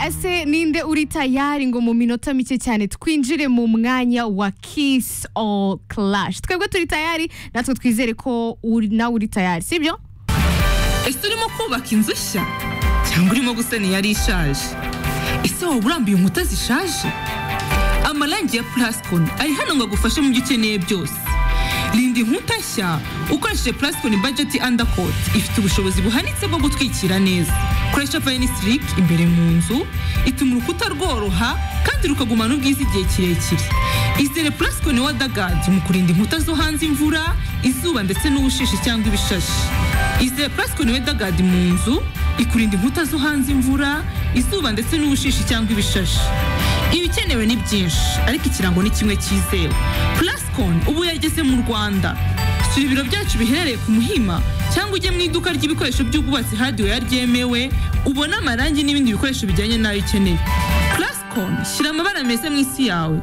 ese ninde uri tayari ngo mu minota mike cyane twinjire mu mwanya wa kiss all clash twebwe turi tayari natwe twizere ko uri- nawe uri tayari sibyo ese urimo kubaka inzu nshya cyangwa urimo gusana iyari ishaje ese waba urambuye inkuta zishaje amarangi ya plascon ari hano ngo agufashe mu byo ukeneye byose rinda inkuta nshya ukoresheje plascon budget undercoat ifite ubushobozi buhanitse bwo gutwikira neza koresha vanisilic imbere mu nzu ituma urukuta rworoha kandi rukagumana ubwiza igihe kirekire izere plascon wadagadi mu kurinda inkuta zo hanze imvura izuba ndetse n'ubushishi cyangwa ibishashi Izere Plascon Weatherguard mu nzu ikurinda inkuta zo hanze imvura, izuba ndetse n'ubushishi cyangwa ibishashi. Ibikenewe ni byinshi, ariko ikirango ni kimwe cyizewe. Plascon ubu yageze mu Rwanda. Sura ibiro byacu biherereye ku Muhima cyangwa ujye mu iduka ry'ibikoresho by'ubwubatsi hardware ryemewe, ubone amarangi n'ibindi bikoresho bijyanye n'ayo ukeneye. Plascon shyira amabara meza mu isi yawe.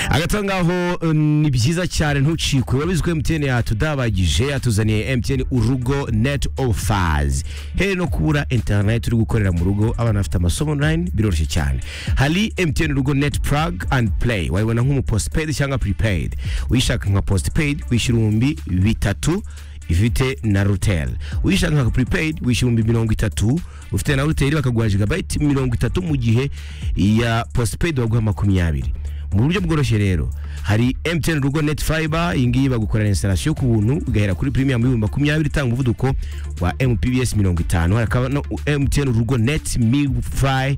agata ngaho eh, ni byiza cyane ntucikwe urabizi ko emutiyeni yatudabagije yatuzaniye emutiyeni urugo neti ofers here no kubura interineti uri gukorera mu rugo abana bafite amasomo onurayini biroroshye cyane hari emutiyeni urugo neti purag andi pureyi wayibona nk'umuposipeyidi cyangwa puripeyidi uyishaka nka posipeyidi wishyura ibihumbi bitatu ifite na ruteri uyishaka nka puripeyidi wishyura ibihumbi mirongo itatu ufite na ruteri bakaguha jigabayiti mirongo itatu mu gihe ya posipeyidi baguha makumyabiri mu buryo bworoshye rero hari MTN rugo net fiber iyi ngiyi bagukorera installation ku buntu ugahera kuri premium y'ibihumbi makumyabiri itanga umuvuduko wa mpbs mirongo itanu hakaba no MTN rugo net mifi ishyura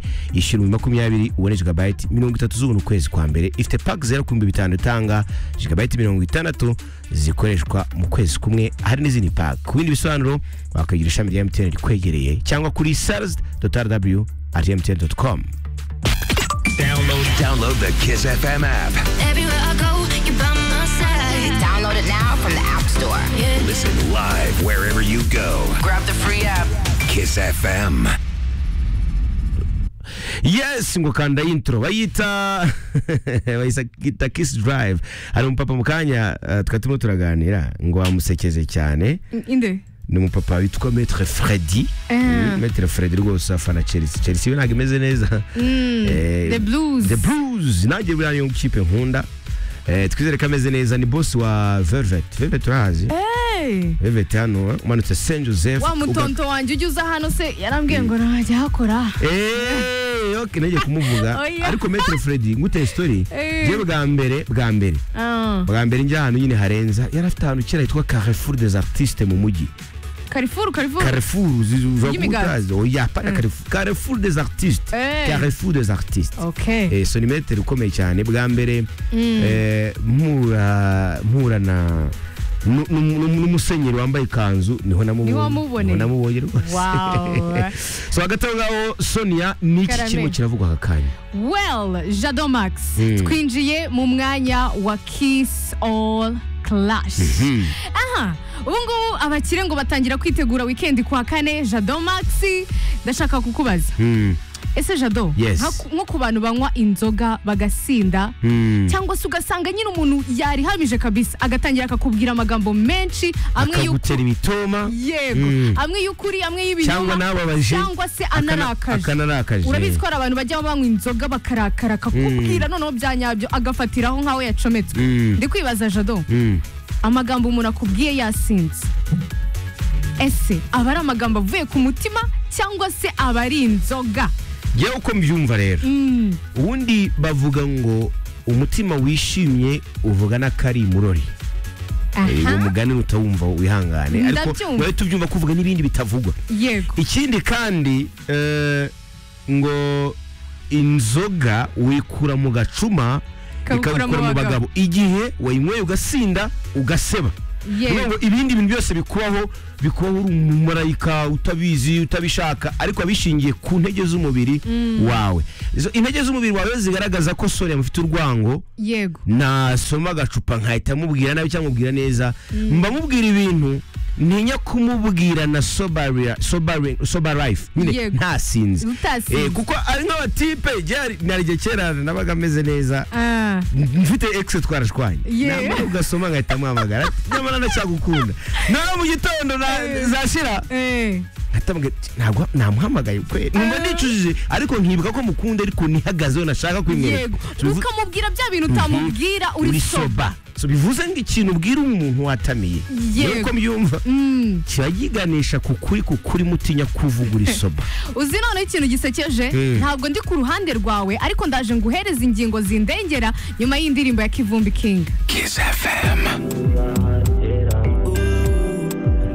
ibihumbi makumyabiri ubone jigabayiti mirongo itatu z'ubuntu ukwezi kwa mbere ifite pack zero ku bihumbi bitanu itanga jigabayiti mirongo itandatu zikoreshwa mu kwezi kumwe hari n'izindi pack ku bindi bisobanuro wakagira ishami rya MTN rikwegereye cyangwa kuri sales.rw at mtn.com Download, download the Kiss FM app. Everywhere I go, you're by my side. Download it now from the App Store. Listen live wherever you go. Grab the free app. Kiss FM. yes ngo kanda intro bayita bayita kiss drive hari umupapa mu kanya eh, twari turimo turaganira ngo wamusekeze cyane inde ni umupapa witwa metre fredi Eh. metre fredi rwose afana chelsea chelsea we ntabwo imeze neza Eh, The Blues. the blues nanjye buriya niyo kipe nkunda Eh, twizere ko ameze neza ni boss wa velvet velvet urahazi Hey! velvet hano eh, umanutse saint joseph wa mutonto wanjye ujya uza hano se yarambwiye ngo ntajya hakora Eh, ok nagiye kumuvuga Oya. ariko metre fredi nguteye story Eh. je bwa mbere bwa mbere Ah, bwa mbere njya ahantu nyine harenza yari afite ahantu kera hitwa Carrefour des Artistes mu mujyi karifuru karifuru Carrefour zizi- uva Y'imigati. kutazi. oya pana Carrefour Carrefour des Artistes Eh. Carrefour des Artistes okay eh, sonimeter ukomeye cyane bwa mbere eh, mpura mpura na nu- nu- nu- n'umusenyeri wambaye ikanzu niho namubonye Niho wamuboneye? Niho namubonye rwose Wow. so hagati aho ngaho sonia ni iki Karame. kirimo kiravugwa aka kanya well jado max twinjiye mu mwanya wa kiss all clash aha ubu ngubu abakire ngo batangira kwitegura wikendi ku wa kane jado max ndashaka kukubaza Hmm, ese jado Yes. nka- nko ku bantu banywa inzoga bagasinda hmm. cyangwa se ugasanga nyine umuntu yarihamije kabisa agatangira akakubwira amagambo menshi amwe y'uko akagutera ibitoma yego Mm. amwe y'ukuri amwe cyangwa y'ibinyoma nababaje cyangwa se akana- anarakaje akanarakaje urabizi ko hari abantu bajya banywa inzoga bakarakara akakubwira noneho bya nyabyo agafatiraho nk'aho yacometswe Mm. ndi kwibaza jado Mm. amagambo umuntu akubwiye yasinze ese aba ari amagambo avuye ku mutima cyangwa se aba ari inzoga yewe uko mbyumva rero Mm. ubundi bavuga ngo umutima wishimye uvuga n'akari murori uwo aha mugani utawumva wihangane ariko Ndabyumva. wahita ubyumva ko uvuga n'ibindi bitavugwa yego ikindi kandi eh, ngo inzoga uyikura mu gacuma Ikabukura mu ikabukura mu bagabo. bagabo igihe wayinyweye ugasinda ugaseba yego Kugira ngo ibindi bintu byose bikubaho bikubaho uri umumarayika utabizi utabishaka ariko abishingiye ku ntege z'umubiri wawe Izo- intege z'umubiri wawe zigaragaza ko sonia mufite urwango yego nasoma agacupa nkahita mubwira nabi cyangwa mubwira neza mba mubwira ibintu ntinya kumubwira na sobaria- sobari- sobarife nyine Yego. ntasinze Utasinze. Eh, kuko ari nk'abatipe ryari nari igihe kera nabaga ameze neza Ah, mfite exe twarashwanye Yeah. namara ugasoma nkahita muhamagara nyamara ndacyagukunda nawe mu gitondo na- zashira eh. nkahita mubwira, ntabwo namuhamagaye kweri numva nicujije ariko nkibuka ko mukunda ariko nihagazeho nashaka kwimwereka yego ukamubwira bya bintu utamubwira uri uri soba soba so bivuze ngo ikintu ubwira umuntu watamiye Yego. yuko mbyumva kiba yiganisha ku kuri ku kuri mutinya kuvuga uri soba uzi noneho ikintu gisekeje ntabwo ndi ku ruhande rwawe ariko ndaje nguhereze ingingo zindengera nyuma y'indirimbo ya kivumbi kinga Kiss FM.